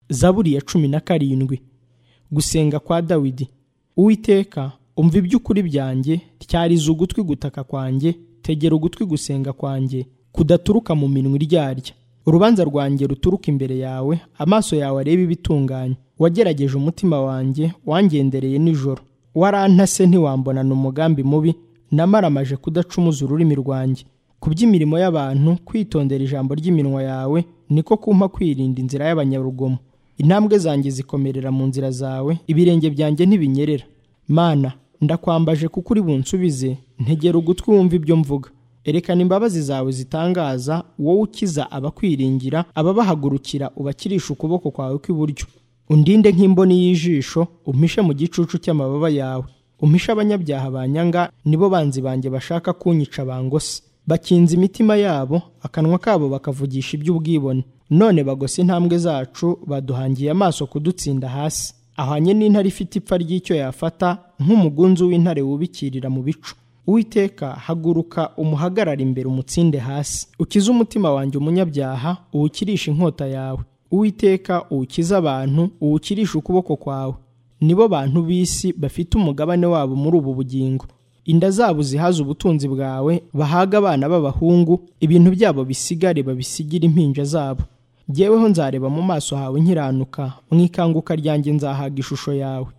zaburi ya cumi na karindwi gusenga kwa dawidi uwiteka umva iby'ukuri byanjye tyariza ugutwi gutaka kwanjye tegera ugutwi gusenga kwanjye kudaturuka mu minwa iryarya urubanza rwanjye ruturuka imbere yawe amaso yawe arebe ibitunganye wagerageje umutima wanjye wangendereye nijoro warantase ntiwambonana umugambi mubi namaramaje kudacumuza ururimi rwanjye ku by'imirimo y'abantu kwitondera ijambo ry'iminwa yawe niko kumpa kwirinda inzira y'abanyarugomo intambwe zanjye zikomerera mu nzira zawe ibirenge byanjye ntibinyerera mana ndakwambaje kuko uri bunsubize ntegera ugutwi wumva ibyo mvuga erekana imbabazi zawe zitangaza wowe ukiza abakwiringira ababahagurukira ubakirisha ukuboko kwawe kw'iburyo undinde nk'imboni y'ijisho umpishe mu gicucu cy'amababa yawe umpishe abanyabyaha banyanga nibo banzi banjye bashaka kunyica bangose bakinze imitima yabo akanwa kabo bakavugisha iby'ubwibone none bagose intambwe zacu baduhangiye amaso kudutsinda hasi ahanye n'intare ifite ipfa ry'icyo yafata nk'umugunzu w'intare wubikirira mu bicu uwiteka haguruka umuhagarara imbere umutsinde hasi ukize umutima wanjye umunyabyaha uwukirishe inkota yawe uwiteka uwukize abantu uwukirishe ukuboko kwawe nibo bantu b'isi bafite umugabane wabo muri ubu bugingo inda zabo zihaze ubutunzi bwawe bahaga abana b'abahungu ibintu byabo bisigare babisigire impinja zabo jyeweho nzareba mu maso hawe nkiranuka mu ikanguka ryanjye nzahaga ishusho yawe